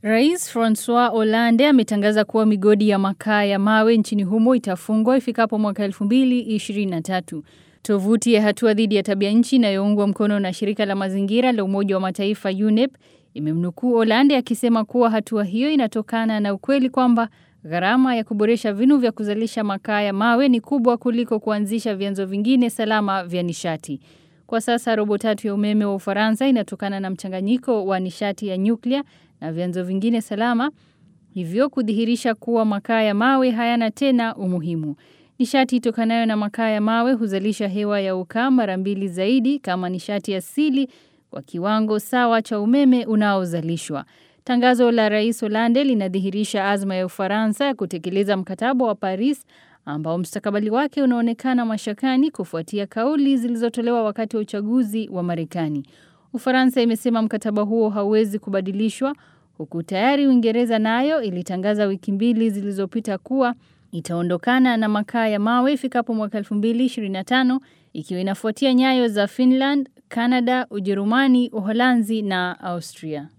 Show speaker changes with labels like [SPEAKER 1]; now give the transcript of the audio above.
[SPEAKER 1] Rais Francois Hollande ametangaza kuwa migodi ya makaa ya mawe nchini humo itafungwa ifikapo mwaka 2023. Tovuti ya hatua dhidi ya tabia nchi inayoungwa mkono na shirika la mazingira la Umoja wa Mataifa UNEP imemnukuu Hollande akisema kuwa hatua hiyo inatokana na ukweli kwamba gharama ya kuboresha vinu vya kuzalisha makaa ya mawe ni kubwa kuliko kuanzisha vyanzo vingine salama vya nishati. Kwa sasa robo tatu ya umeme wa Ufaransa inatokana na mchanganyiko wa nishati ya nyuklia na vyanzo vingine salama, hivyo kudhihirisha kuwa makaa ya mawe hayana tena umuhimu. Nishati itokanayo na makaa ya mawe huzalisha hewa ya ukaa mara mbili zaidi kama nishati asili kwa kiwango sawa cha umeme unaozalishwa. Tangazo la Rais Hollande linadhihirisha azma ya Ufaransa ya kutekeleza mkataba wa Paris ambao mstakabali wake unaonekana mashakani kufuatia kauli zilizotolewa wakati wa uchaguzi wa Marekani. Ufaransa imesema mkataba huo hauwezi kubadilishwa huku tayari Uingereza nayo ilitangaza wiki mbili zilizopita kuwa itaondokana na makaa ya mawe ifikapo mwaka 2025 ikiwa inafuatia nyayo za Finland, Canada, Ujerumani, Uholanzi na Austria.